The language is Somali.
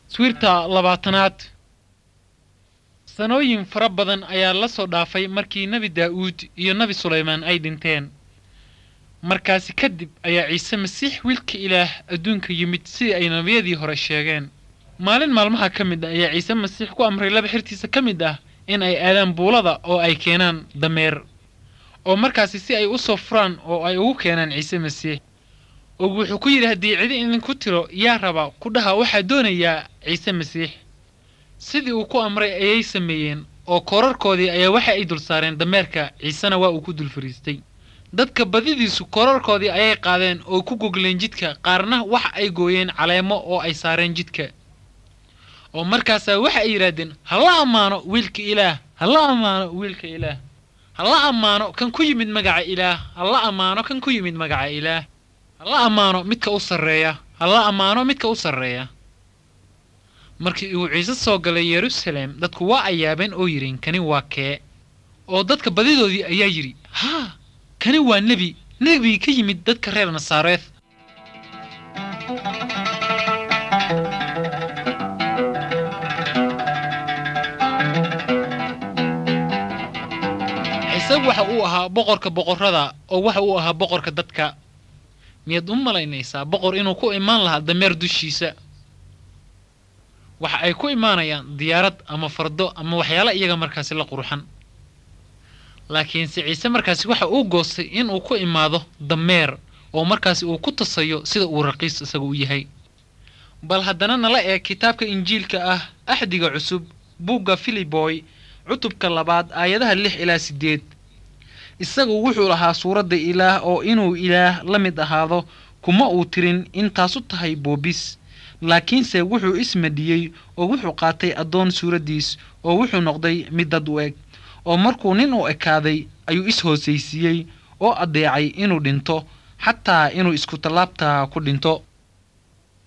sawirta labaatanaad sanooyin fara badan ayaa la soo dhaafay markii nebi daa'uud iyo nebi sulaymaan ay dhinteen markaasi kadib ayaa ciise masiix wiilka ilaah adduunka yimid sidii ay nebiyadii hore sheegeen maalin maalmaha ka mid ah ayaa ciise masiix ku amray laba xirtiisa ka mid ah in ay aadaan buulada oo ay keenaan dameer oo markaasi si ay u soo furaan oo ay ugu keenaan ciise masiix oo wuxuu ku yidhi haddii cidi idinku tiro yaa raba ku dhaha waxaa doonayaa ciise masiix sidii uu ku amray ayay sameeyeen oo koorarkoodii ayaa waxa ay dul saareen dameerka ciisena waa uu ku dul fariistay dadka badidiisu koorarkoodii ayay qaadeen oo ku gogleen jidka qaarna waxa ay gooyeen caleemo oo ay saareen jidka oo markaasaa waxa ay yidhaahdeen hala ammaano wiilka ilaah hala ammaano wiilka ilaah hala ammaano kan ku yimid magaca ilaah hala ammaano kan ku yimid magaca ilaah hala ammaano midka u sarreeya hala ammaano midka u sarreeya markii uu ciise soo galay yeruusaleem dadku waa ay yaabeen oo yidhin kani waa kee oo dadka badidoodii ayaa yidhi haa kani waa nebi nebigii ka yimid dadka reer nasaareed ciise waxa uu ahaa boqorka boqorrada oo waxa uu ahaa boqorka dadka miyaad u malaynaysaa boqor inuu ku imaan lahaa dameer dushiisa waxa ay ku imaanayaan diyaarad ama fardo ama waxyaala iyaga markaasi la qurxan laakiinse ciise markaasi waxa uu goostay inuu ku imaado dameer oo markaasi uu ku tasayo sida uu raqiis isaga u yahay bal haddana nala eeg kitaabka injiilka ah axdiga cusub buugga filiboy cutubka labaad aayadaha lix ilaa siddeed isagu wuxuu lahaa suuradda ilaah oo inuu ilaah la mid ahaado kuma uu tirin intaasu tahay boobis laakiinse wuxuu ismadhiyey oo wuxuu qaatay addoon suuraddiis oo wuxuu noqday mid dad u eg oo markuu nin u ekaaday ayuu is-hoosaysiiyey oo addeecay inuu dhinto xataa inuu isku tallaabtaa ku dhinto